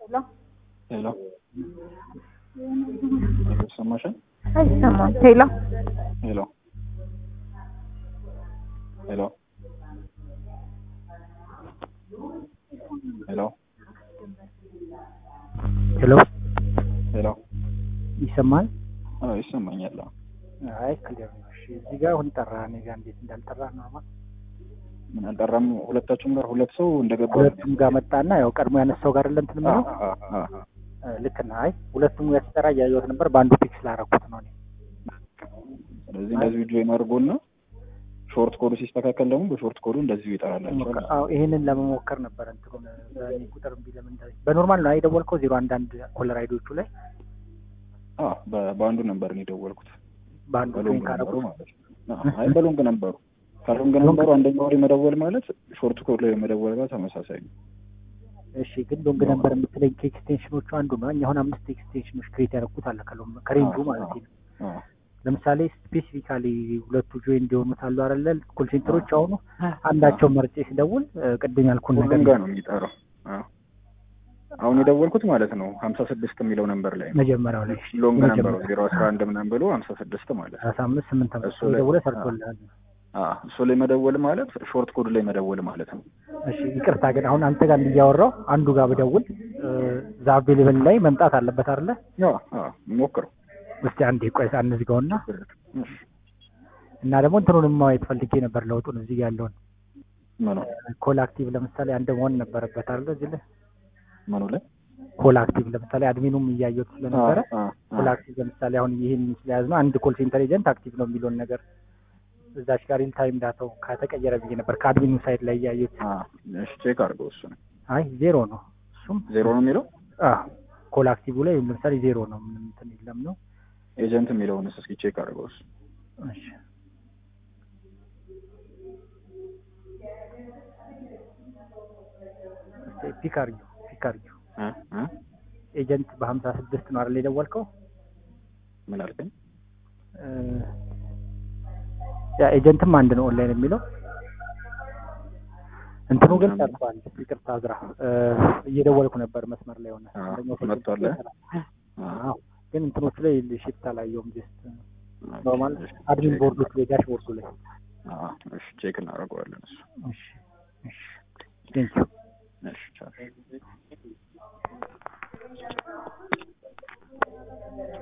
ሄሎ ይሰማሻል? አይሰማም። ሄሎ ሄሎ ሄሎ ሄሎ ሄሎ ሄሎ ይሰማል? አዎ ይሰማኛል። አዎ። አይ ክሊር ነው። እሺ እዚህ ጋር አሁን ጠራ። እኔ ጋር እንዴት እንዳልጠራ ኖርማል። ምን አልጠራም? ሁለታችሁም ጋር ሁለት ሰው እንደገባ ሁለቱም ጋር መጣና ያው ቀድሞ ያነሳው ጋር አይደለም እንትን የምለው አ- አ- አ- እ፣ ልክ ነህ። አይ ሁለቱም ጋር ሲጠራ እያየሁት ነበር። በአንዱ ፒክ ስላደረኩት ነው እኔ። ስለዚህ እንደዚሁ ጆይን አድርጎና ሾርት ኮዱ ሲስተካከል ደግሞ በሾርት ኮዱ እንደዚሁ ይጠራላችኋል። አዎ ይሄንን ለመሞከር ነበር እንትኑን በእኔ ቁጥር እምቢ ለምን እንዳለኝ። በኖርማል ነው አይደወልከው ዜሮ አንድ አንድ ኮለር አይዶቹ ላይ አዎ በ- በአንዱ ነበር እኔ የደወልኩት በአንዱ ጆይን በሎንግ ነበሩ ካደረጉት ማለት ነው። አዎ፣ አይ በሎንግ ነበሩ። ከሎንግ ነበሩ አንደኛው ላይ መደወል ማለት ሾርት ኮድ ላይ መደወል ጋር ተመሳሳይ ነው። እሺ ግን ሎንግ ነበር የምትለኝ ከኤክስቴንሽኖቹ አንዱ ነው። እኛ አሁን አምስት ኤክስቴንሽኖች ክሬት ያደረኩት አለ ከሎንግ ከሬንጁ አዎ፣ ማለት ነው። አዎ፣ ለምሳሌ ስፔሲፊካሊ ሁለቱ ጆይን እንዲሆኑት አሉ አይደለ? ኮል ሴንተሮች አሁኑ አንዳቸው መርጬ ሲደውል እ፣ ቅድም ያልኩን ነገር ሁሉም ጋር ነው የሚጠራው። አዎ። አሁን የደወልኩት ማለት ነው ሀምሳ ስድስት የሚለው ነንበር ላይ ነው። መጀመሪያው ላይ ሎንግ ነበረው የመጀመሪያው ዜሮ አስራ አንድ ምናምን ብሎ ሀምሳ ስድስት ማለት ነው። ሰላሳ አምስት ስምንት አምስት እሱ ላይ- ደውለ ሰርቶልሃል። አዎ፣ እሱ ላይ መደወል ማለት ሾርት ኮድ ላይ መደወል ማለት ነው። እሺ ይቅርታ ግን አሁን አንተ ጋር እንዲያወራው አንዱ ጋር ብደውል ዛ አቬሌብል ላይ መምጣት አለበት አይደለ? አዎ፣ አዎ፣ ሞክረው። እስቲ አንዴ ቆይ አንዝጋውና እሺ፣ እና ደግሞ እንትኑንም ማየት ፈልጌ ነበር ለውጡን እዚህ ጋር ያለውን ምኑ ኮል አክቲቭ ለምሳሌ አንድ መሆን ነበረበት አይደለ? እዚህ ላይ ምኑ ላይ ኮል አክቲቭ ለምሳሌ አድሚኑም እያየሁት ስለነበረ አዎ፣ አዎ፣ ኮል አክቲቭ ለምሳሌ አሁን ይህን ስለያዝ ነው አንድ ኮል ሴንተር ኤጀንት አክቲቭ ነው የሚለውን ነገር እዛች ጋር ሪል ታይም ዳታው ከተቀየረ ብዬ ነበር ከአድሚኑ ሳይድ ላይ እያየሁት። አዎ። እሺ፣ ቼክ አድርገው። እሱ ነው አይ ዜሮ ነው እሱም ዜሮ ነው የሚለው ኮል አክቲቭ ላይ ለምሳሌ ዜሮ ነው ምንም እንትን የለም ነው። ኤጀንት የሚለውንስ እስኪ ቼክ አድርገው። እሱ እሺ እስቲ ፒክ አድርጊው ፒክ አድርጊው እ እ ኤጀንት በሀምሳ ስድስት ነው አይደል የደወልከው? ምን አልከኝ? እ፣ ያ ኤጀንትም አንድ ነው ኦንላይን የሚለው እንትኑ ግን ምናምን። ጠርቷል። ይቅርታ ዝራ እየደወልኩ ነበር መስመር ላይ ሆነ አዎ፣ አንደኛው ሰው መጥቷል። አዎ ግን እንትኖቹ ላይ ሽፍት አላየውም። ጀስት ኦኬ፣ ኖርማል እሺ፣ አድሚን ቼክ ቦርዱ ላይ ዳሽቦርዱ ላይ አዎ፣ እሺ፣ ቼክ እናደርገዋለን። እሱ እሺ እሺ ቴንኪው እሺ፣ ቻው